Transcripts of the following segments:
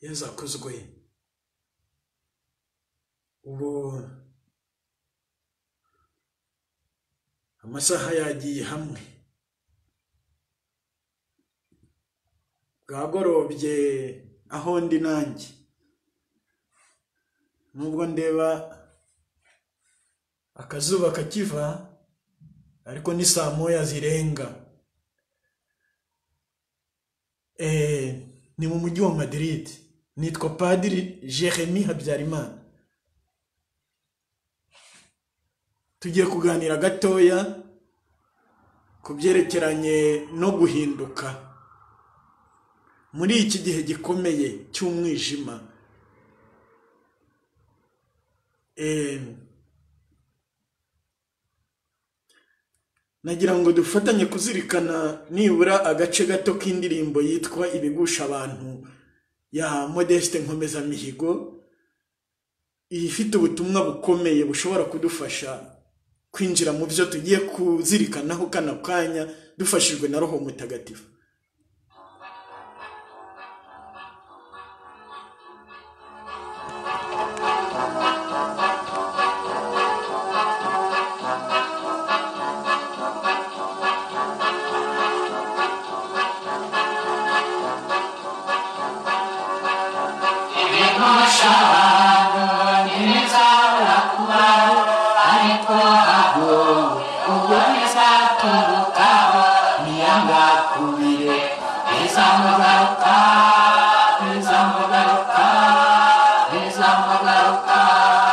yezu akuzwe ubu amasaha yagiye hamwe bwagorobye aho ndi nanjye nubwo ndeba akazuba kakiva ariko ni saa moya zirenga Eh, ni mu mujyi wa Madrid nitwa Padiri Jeremy Habyarimana tugiye kuganira gatoya ku byerekeranye no guhinduka muri iki gihe gikomeye cy'umwijima Eh, nagira ngo dufatanye kuzirikana nibura agace gato k'indirimbo yitwa ibigusha abantu ya modeste nkomezamihigo ifite ubutumwa bukomeye bushobora kudufasha kwinjira mu byo tugiye kuzirikanaho kano kanya dufashijwe na roho mutagatifu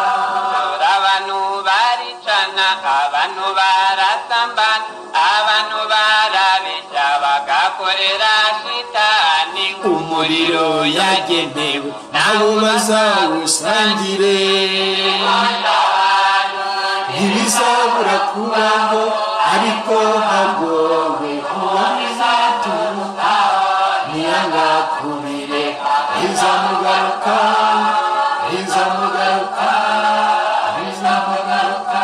abantu baricana abantu barasambana abantu barabesha bagakorera shitani umuriro yagenewe nawe bazawusangire ntibizabura kubaho ariko hagowe kuba izaturukaho ntiyangakubire ntizamugaruka ntizamugaruka ntizamugaruka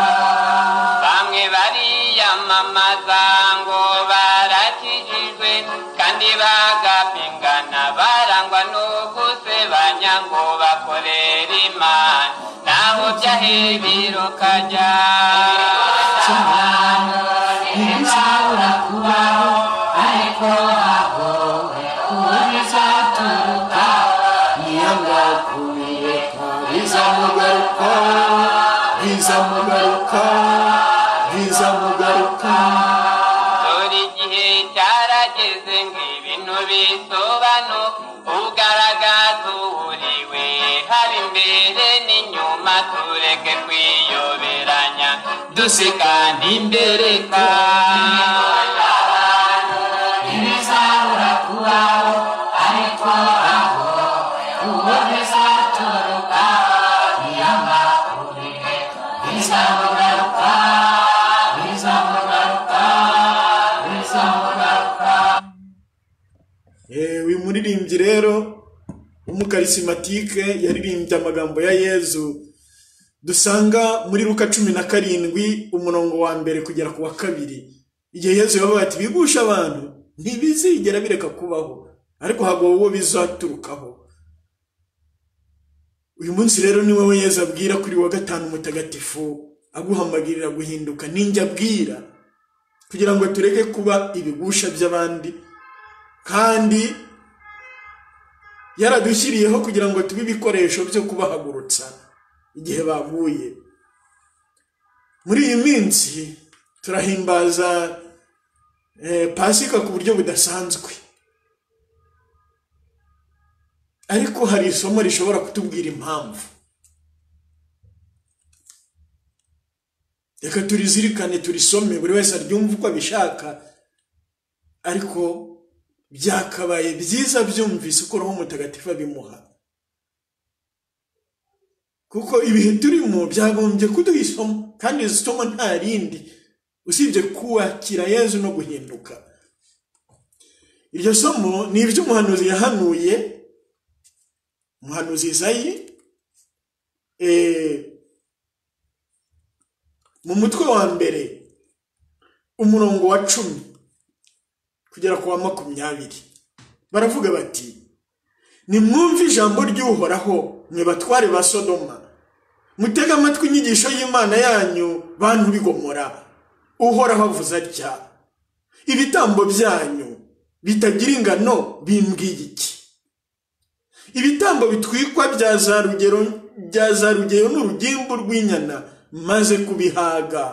bamwe bariyamamaza ngo barakijijwe kandi bagapingana barangwa no gusebanya ngo bakorere imana naho byahe birukajya cyane ntibizabura kubaho ariko hagowe kuba bizaturukaho niyangakubire ntizamugaruka ntizamugaruka ntizamugaruka buri gihe cyarageze ngo ibintu bisobanuke ugaragaza uhuriwe haba imbere n'inyuma tureke kwiyoberanya duseka n'imbereka ntibizabura kubaho ariko aho uwo bizaturuka ntiyamukurire bizamugaruka bizamugaruka bizamugaruka Eh, uyu muririmbyi rero w'umukarisimatike yaririmbye amagambo ya yezu dusanga muri luka cumi na karindwi umurongo wa mbere kugera ku wa kabiri igihe yezu yabaga ati bigusha abantu ntibizigera bireka kubaho ariko hagowe uwo bizaturukaho uyu munsi rero ni wowe yezu abwira kuri wa gatanu mutagatifu aguhamagarira guhinduka ninjye abwira kugira ngo tureke kuba ibigusha by'abandi kandi yaradushyiriyeho kugira ngo tube ibikoresho byo kubahagurutsa igihe baguye muri iyi minsi turahimbaza eh, pasika ku buryo budasanzwe ariko hari isomo rishobora kutubwira impamvu reka turizirikane turisome buri wese aryumve uko abishaka ariko byakabaye byiza byumvise uko roho mutagatifu abimuha kuko ibihe turimo byagombye kuduha isomo kandi iri somo nta rindi usibye kubakira yezu no guhinduka iryo somo ni iby'umuhanuzi yahanuye umuhanuzi izayi eh, mu mutwe wa mbere umurongo wa cumi kugera ku wa makumyabiri baravuga bati nimwumve ijambo ry'uhoraho mwe batware ba sodoma mutege amatwi inyigisho y'imana yanyu bantu bigomora uhoraho avuze atya ibitambo byanyu bitagira ingano bimbwiye iki ibitambo bitwikwa bya za rugero bya za rugero n'urugimbu rw'inyana maze kubihaga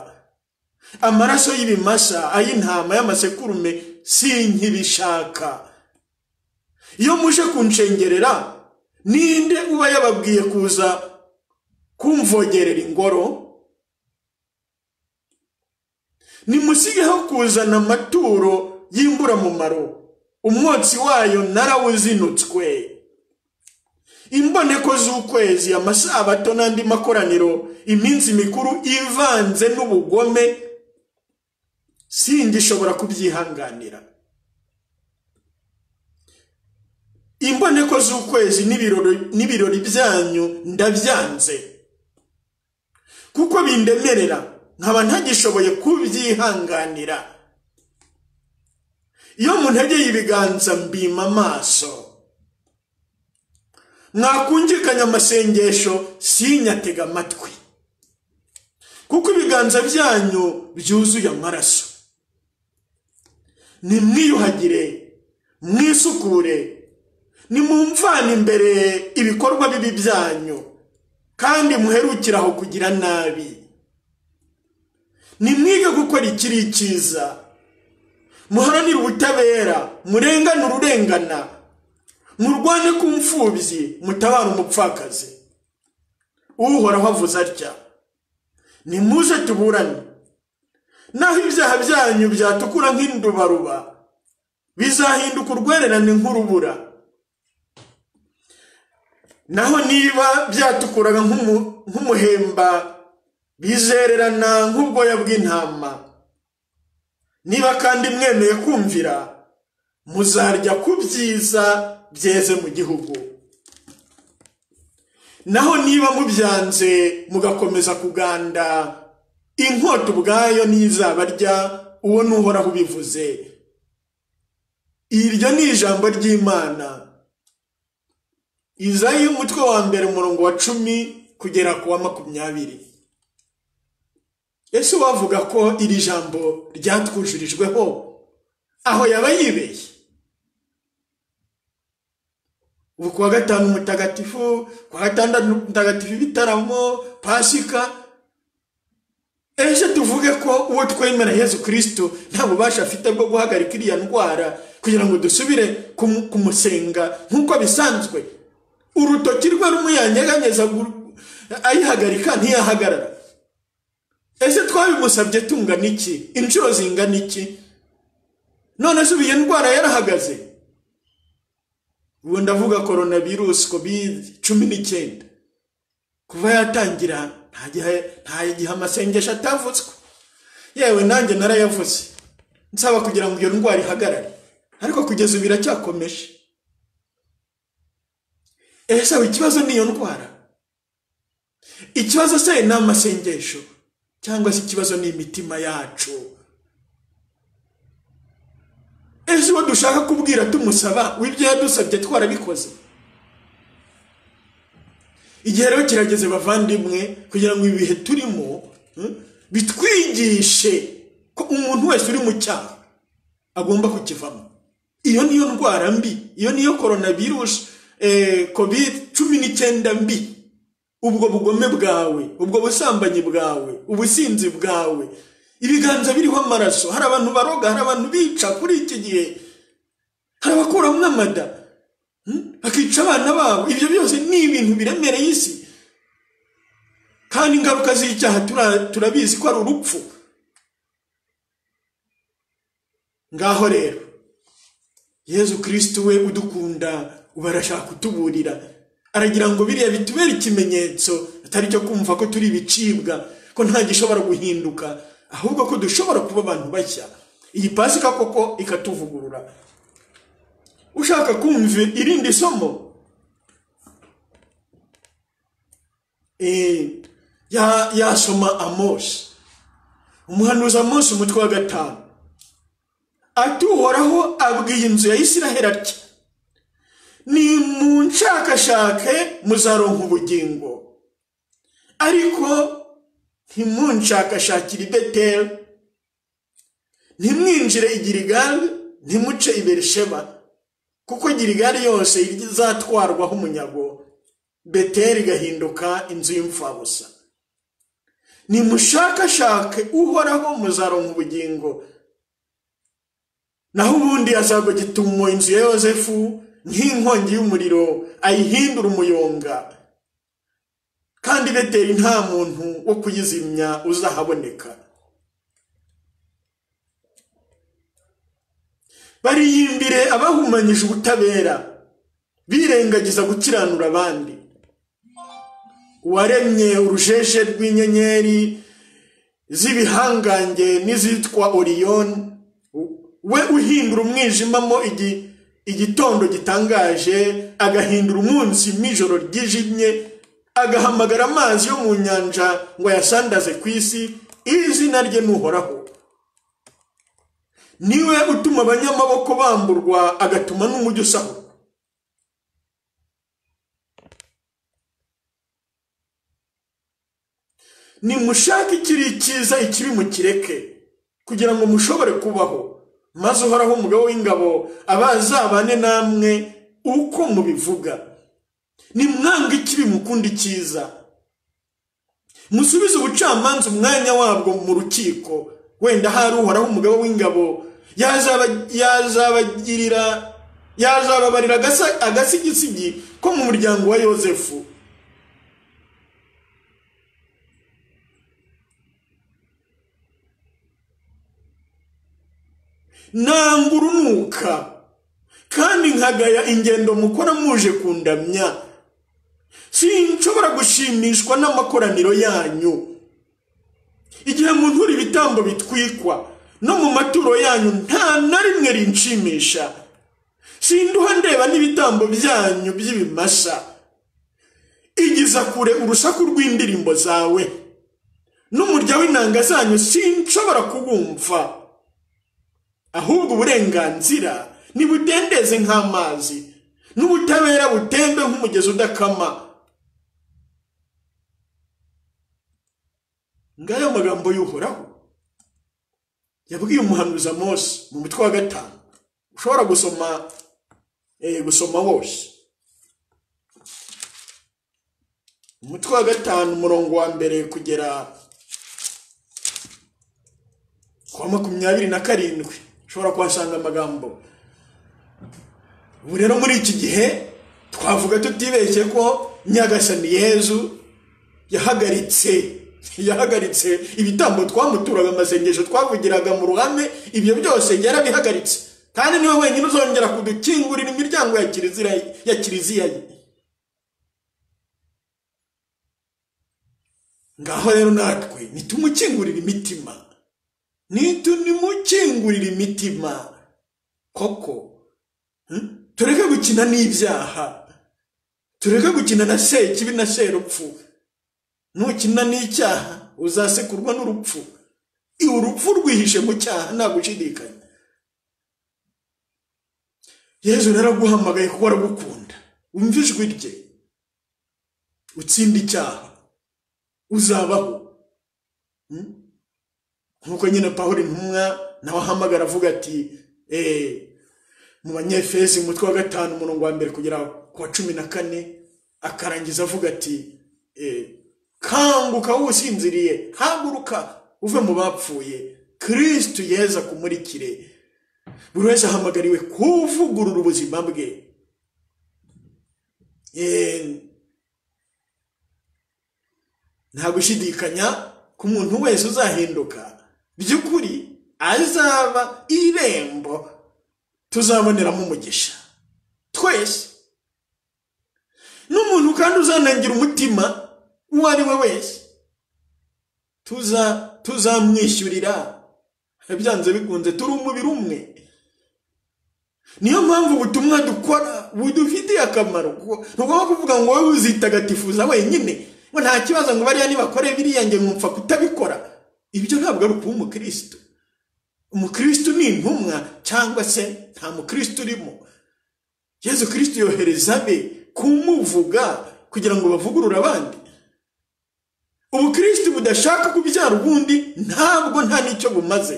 amaraso y'ibimasa ay'intama y'amasekurume sinkibishaka iyo muje kunshengerera ninde uba yababwiye kuza kumvogerera ingoro nimusigeho kuzana amaturo y'imburamumaro umwotsi wayo narawuzinutswe imboneko z'ukwezi amasabato n'andi makoraniro iminsi mikuru ivanze n'ubugome singishobora kubyihanganira imboneko z'ukwezi n'ibirori- n'ibirori byanyu ndabyanze kuko bindemerera nkaba ntagishoboye kubyihanganira iyo muntegeye ibiganza mbima amaso mwakumvikanya amasengesho sinyatega amatwi kuko ibiganza byanyu byuzuye amaraso nimwiyuhagire mwisukure nimumvane imbere ibikorwa bibi byanyu kandi muherukire aho kugira nabi nimwige gukora ikiri icyiza muharanire ubutabera murengane ururengana murwane ku mfubyi mutabare umupfakazi uhoraho avuze atya nimuze tuburane naho ibyaha byanyu byatukura nk'indubaruba bizahinduka urwererane nk'urubura naho niba byatukuraga nk'umu- nk'umuhemba bizererana nk'ubwoya bw'intama niba kandi mwemeye kumvira muzarya ku byiza byeze mu gihugu naho niba mubyanze mugakomeza kuganda inkota ubwayo ntizabarya uwo n'uhoraho ubivuze iryo ni ijambo ry'imana izayi umutwe wa mbere umurongo wa cumi kugera ku wa makumyabiri ese wavuga ko iri jambo ryatwujurijweho aho yaba yibeshye ubu kuwa gatanu mutagatifu kuwa gatandatu mutagatifu ibitaramo pasika ejo tuvuge ko uwo twemera yezu kirisito nta bubasha afite bwo guhagarika iriya ndwara kugira ngo dusubire kumu- kumusenga nk'uko bisanzwe urutoki rwe rumwe yanyeganyeza gu- ayihagarika ntiyahagarara ese twabimusabye tungana iki inshuro zingana iki none se ubu iyo ndwara yarahagaze ubu ndavuga korona virusi kovide cumi n'icyenda kuva yatangira nta gihe- nta gihe amasengesho atavutswe yewe nanjye narayavuze nsaba kugira ngo iyo ndwara ihagarare ariko kugeza ubu iracyakomeje ese aho ikibazo ni iyo ndwara ikibazo se ni amasengesho cyangwa se ikibazo ni imitima yacu ese uwo dushaka kubwira tumusaba w'ibyo yadusabye twarabikoze igihe rero kirageze bavandimwe kugira ngo ibihe turimo hmm, bitwigishe ko umuntu wese uri mu cyaha agomba kukivamo iyo niyo ndwara mbi iyo niyo korona virusi covid cumi n'icyenda mbi ubwo bugome bwawe ubwo busambanyi bwawe ubusinzi bwawe ibiganza biriho amaraso hari abantu baroga hari abantu bica kuri iki gihe hari abakuramo amada hmm, bakica abana babo ibyo byose ni ibintu biremereye isi kandi ingaruka z'icyaha tura- turabizi ko ari urupfu ngaho rero yezu kirisiti we udukunda ubu arashaka kutuburira aragira ngo biriya bitubere ikimenyetso atari cyo kumva ko turi ibicibwa ko nta gishobora guhinduka ahubwo ko dushobora kuba abantu bashya iyi pasika koko ikatuvugurura ushaka kumva irindi somo eh, ya- yasoma amosi umuhanuzi amosi umutwe wa gatanu ati uhoraho abwiye inzu ya isiraheli atya ni mu nshakashake muzaronka ubugingo ariko ntimunshakashakire ideteri ntimwinjire i girigari ntimuce i berisheba kuko girigari yose izatwarwaho umunyago beteri igahinduka inzu y'imfabusa nimushakashake uhoraho muzaronka ubugingo naho ubundi azagogituma inzu ya yosefu nk'inkongi y'umuriro ayihindura umuyonga kandi beteri nta muntu wo kuyizimya uzahaboneka bariyimbire abahumanyije ubutabera birengagiza gukiranura abandi uwaremye urujeje rw'inyenyeri z'ibihangange n'izitwa oriyoni we uhindura umwijima mo igitondo gitangaje agahindura umunsi mw'ijoro ryijimye agahamagara amazi yo mu nyanja ngo ayasandaze ku isi izina rye nuhoraho niwe utuma abanyamaboko bamburwa agatuma n'umujyi usahurwa nimushake ikiri cyiza ikibi mukireke kugira ngo mushobore kubaho maze uhoraho umugabo w'ingabo abazabane namwe uko mubivuga nimwanga ikibi mukundi icyiza musubize ubucamanza umwanya wabwo mu rukiko wenda hari uhoraho umugabo w'ingabo yazaba- yazabagirira yazababarira agasa- agasigisigi ko mu muryango wa yozefu nanga urunuka kandi nkagaya ingendo mukora muje kundamya sinshobora gushimishwa n'amakoraniro yanyu igihe muntura ibitambo bitwikwa no mu maturo yanyu nta na rimwe rinshimisha sinduha ndeba n'ibitambo byanyu by'ibimasa igiza kure urusaku rw'indirimbo zawe n'umurya w'inanga zanyu sinshobora kubumva ahubwo uburenganzira ntibudendeze nk'amazi n'ubutabera butembe nk'umugezi udakama ngayo magambo y'uhoraho yabwiye umuhanuzi Mose mu mutwe wa gatanu ushobora gusoma eh, gusoma wose umutwe wa gatanu umurongo wa mbere kugera kwa makumyabiri na karindwi ushobora kuhasanga amagambo ubu rero muri iki gihe twavuga tutibeshye ko nyagasani yezu yahagaritse yahagaritse ibitambo twamuturaga amasengesho twavugiraga mu ruhame ibyo byose yarabihagaritse kandi niwe wenyine uzongera kudukingurira imiryango ya kiliziya ya kiliziya ye ngaho rero natwe nitumukingurire imitima nitunimukingurira imitima koko hmm? tureke gukina n'ibyaha tureke gukina na sekibi na serupfu nukina n'icyaha uzasekurwa n'urupfu I- urupfu rwihishe mu cyaha nta gushidikanya yezu rero aguhamagaye kuko aragukunda wumva ijwi rye utsinde icyaha uzabaho nk'uko nyine pawulo intumwa nawe ahamagara avuga ati eee mu banyefezi umutwe wa gatanu umurongo wa mbere kugera ku wa cumi na kane akarangiza avuga ati eee kanguka wowe usinziriye haguruka uve mu bapfuye kirisitu yeza kumurikire buri wese ahamagariwe kuvugurura ubuzima bwe eee nta gushidikanya ku muntu wese uzahinduka by'ukuri azaba irembo tuzaboneramo umugisha twese n'umuntu kandi uzanangira umutima uwo ari we wese tuza tuzamwishyurira byanze bikunze turi umubiri umwe niyo mpamvu ubutumwa dukora budufitiye akamaro kuko ntugomba kuvuga ngo wowe uzitagatifuza wenyine ngo nta kibazo ngo bariya nibakore biriya nge nkumva kutabikora ibyo ntabwo ari ukuba umukirisitu umukirisitu ni intumwa cyangwa se nta mukirisitu urimo yezu kirisiti yohereza abe kumuvuga kugira ngo bavugurure abandi ubu kirisiti budashaka kubyara ubundi ntabwo nta n'icyo bumaze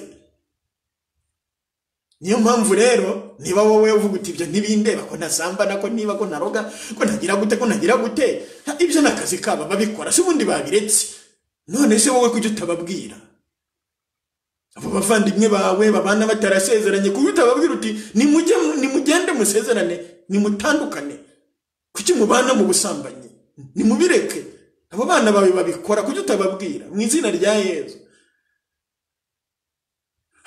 niyo mpamvu rero niba wowe uvuga uti ibyo ntibindeba ko ntasambana ko niba ko naroga ko ntagira gute ko ntagira gute nta- ibyo ni akazi kabo babikora se ubundi babiretse none se wowe kujya utababwira abo bavandimwe bawe babana batarasezeranye kuko utababwira uti nimujye nimugende musezerane nimutandukane kuki mubana mu busambanyi nimubireke abo bana bawe babikora kuki utababwira mu izina rya yezu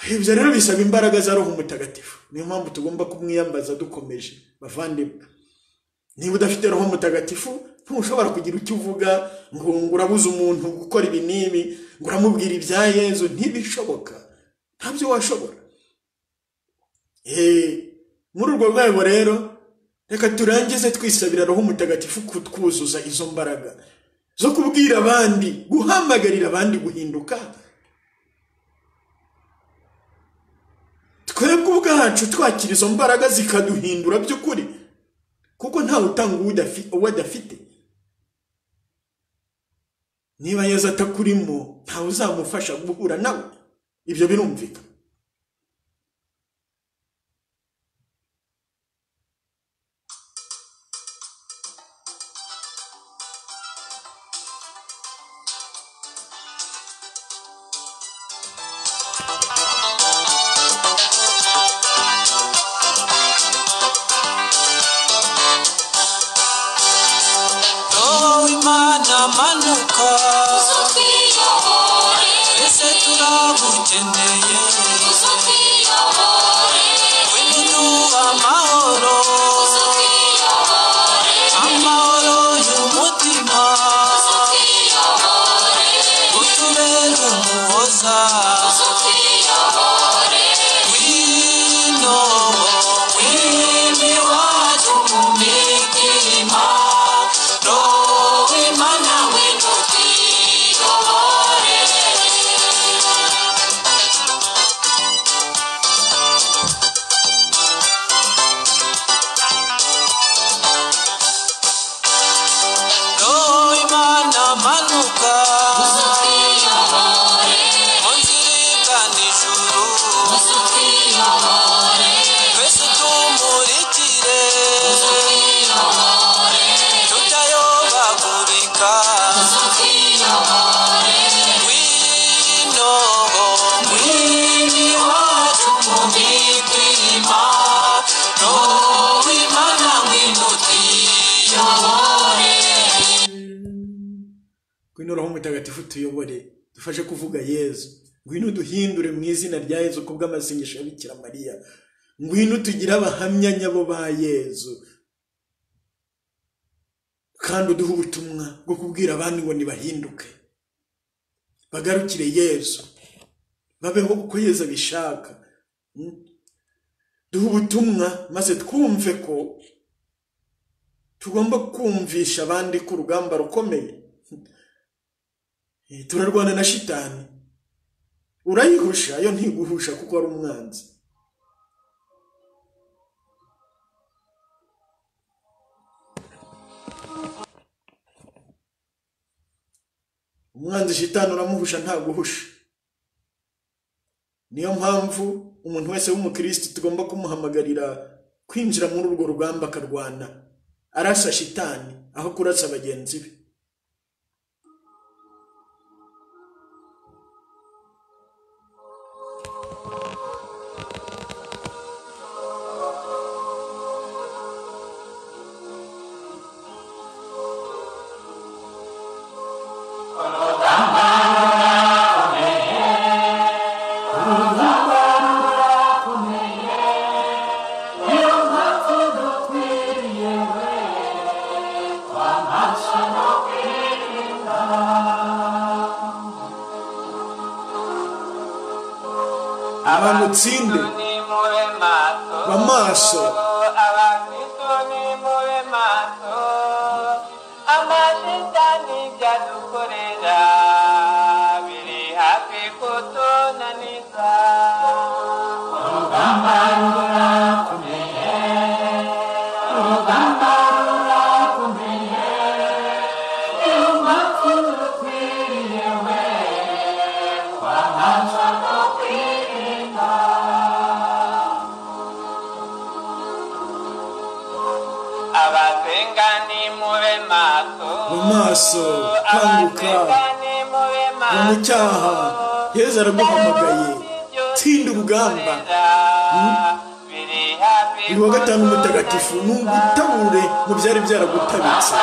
ibyo rero bisaba imbaraga za roho mutagatifu niyo mpamvu tugomba kumwiyambaza dukomeje bavandimwe niba udafite roho mutagatifu ntushobora kugira icyo uvuga ngo ngo urabuze umuntu gukora ibi n'ibi ngo uramubwira ibya yezu ntibishoboka ntabyo washobora Eh, muri urwo rwego rero reka turangize twisabira roho mutagatifu kutwuzuza izo mbaraga zo kubwira abandi guhamagarira abandi guhinduka twebwe ubwacu twakira izo mbaraga zikaduhindura by'ukuri kuko ntawe utanga uwo udafi- uwo adafite niba yezu atakurimo ntawe uzamufasha guhura nawe ibyo birumvikana roho w'imana manuka twiyobore ese turagukeneye tuzo twiyobore wenyine uba amahoro tuzo twiyobore amahoro y'umutima tuzo twiyobore utubere umuhoza tuzo twiyobore wino wini wacu mu mitima roho w'imana wino tuzo twiyobore roho w'imana manuka tuzo twiyobore mu nzira igana ijuru tuzo twiyobore twese tumurikire tuzo twiyobore tutayobagurika tuzo twiyobore wino mwini wacu mu mitima roho w'imana ngwino tuyobore ngwino roho mutagatifu tuyobore dufashe kuvuga yezu ngwino duhindure mu izina rya yezu ku bw'amasengesho ya bikira mariya ngwino tugire abahamya nyabo ba yezu kandi uduhe ubutumwa bwo kubwira abandi ngo ntibahinduke bagarukire yezu babeho uko yezu abishaka Mm? duhe ubutumwa maze twumve ko tugomba kumvisha abandi ko urugamba rukomeye Eh, turarwana na shitani urayihusha yo ntiguhusha kuko ari umwanzi umwanzi shitani uramuhusha ntaguhusha niyo mpamvu umuntu wese w'umukirisitu tugomba kumuhamagarira kwinjira muri urwo rugamba akarwana arasa shitani aho kurasa bagenzi be abantu utsinde nimube maso Amaso. abakristo nimube maso amashitani byadukorera biri hafi kutunaniza urugamba rurakomeye abasenga nimube maso Mu maso, kanguka. abasenga nimube maso mu cyaha yezu araduhamagaye tsinda urugamba biri hafi uyu wa gatanu mutagatifu ni ugutabure mu byari byaragutabitse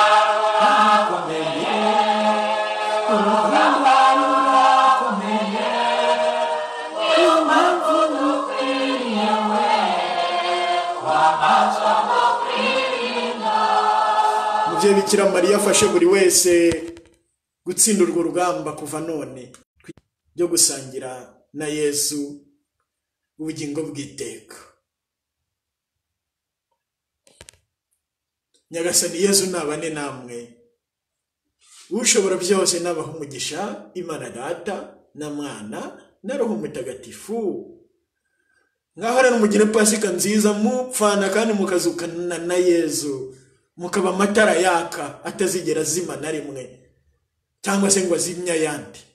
mubyeyi bikira mariya afashe buri wese gutsinda urwo rugamba kuva none ryo gusangira na yezu ubugingo bw'iteka nyagasani yezu nabane namwe ushobora byose nabaha umugisha imana data na mwana na roho mutagatifu mwahorane mugire pasika nziza mupfana kandi mukazukana na yezu mukaba amatara yaka atazigera azima na rimwe cyangwa se ngo azimye ayandi